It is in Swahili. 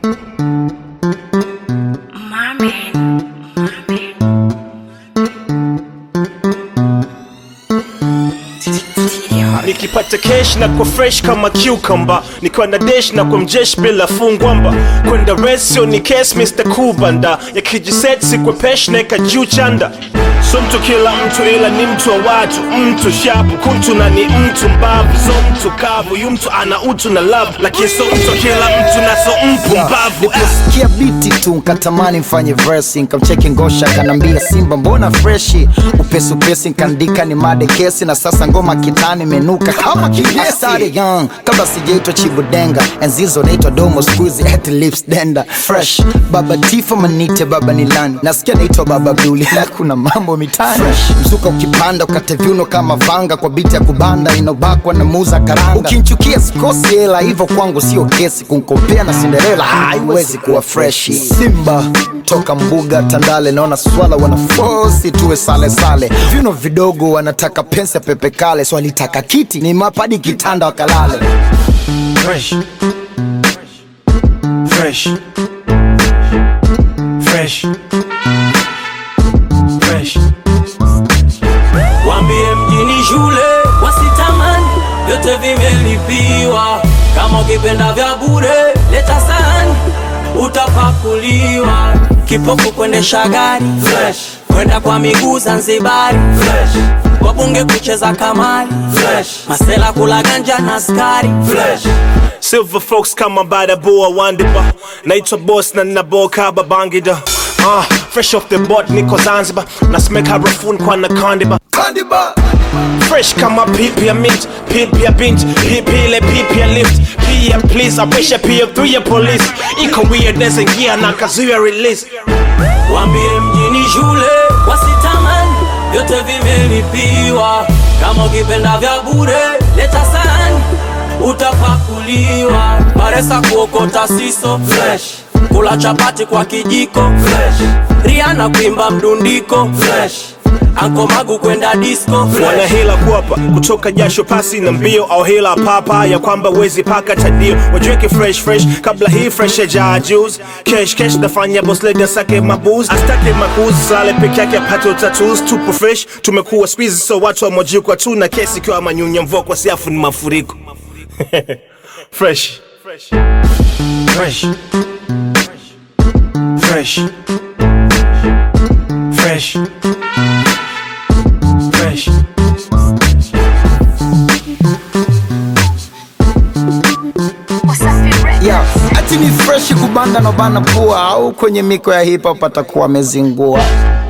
nikipata kesh na kwa fresh kama cucumber nikiwa na desh na kwa mjesh bila fungwamba kwenda resio ni kes mr kubanda yakijiset sikwe pesh naeka juu chanda so mtu kila mtu ila ni mtu wa watu mtu shapu kuntu na ni mtu mbavu so mtu kavu yu mtu ana utu na love lakini so mtu kila mtu na so mpu mbavu Niliposikia biti tu nkatamani mfanye versi nkamcheki ngosha kanambia simba mbona freshi upesi upesi nkaandika ni made kesi na sasa ngoma kitani imenuka kama kigesi I started young kabla sijaitwa chibudenga enzizo naitwa domo skuizi at lips denda fresh baba tifo manite baba nilani nasikia naitwa baba buli na kuna mambo mitani fresh mzuka ukipanda ukate viuno kama vanga kwa biti ya kubanda inobakwa na muza karanga ukinchukia sikosi hela hivyo kwangu sio kesi kunkopea na sinderela haiwezi kuwa freshi simba toka mbuga tandale naona swala wanafosi tuwe sale sale viuno vidogo wanataka pensa pepe kale swalitaka kiti ni mapadi kitanda wakalale fresh fresh fresh fresh Wambie mjini shule wasitamani, vyote vimelipiwa. Kama ukipenda vya bure leta sahani, utapakuliwa. Kipofu kuendesha gari fresh, kwenda kwa miguu Zanzibari fresh, wabunge kucheza kamari fresh, masela kula ganja na skari fresh. Silver folks kama badaboa wandiba naitwa boss na naboka babangida uh, fresh off the board niko zanzibar nasemeka harafuni kwa nakandiba fresh kama pipi ya mint pipi ya bint pipi ile pipi ya lift pia please apisha pia through ya police iko weirdness ingia na kazuia release Wambie mjini shule wasitamani, vyote vimelipiwa. Kama ukipenda vya bure leta sahani, utapakuliwa. Baresa kuokota siso fresh, kula chapati kwa kijiko fresh, Rihanna kuimba mdundiko fresh, Anko Magu kwenda disco fresh. wana hela kuapa kutoka jasho pasi na mbio au hela papa ya kwamba wezi paka tadio wajiweke fresh fresh kabla hii fresh ya jaa juice kesh kesh nafanya boss lady asake mabuz astake makuzi sale peke yake apate tatus tupo fresh tumekuwa squeeze so watu wamojikwa tu na kesi ikiwa manyunya mvua kwa siafu ni mafuriko fresh fresh fresh fresh fresh fresh yeah. ati ni freshi kubanda na bana pua au kwenye miko ya hip hop atakuwa amezingua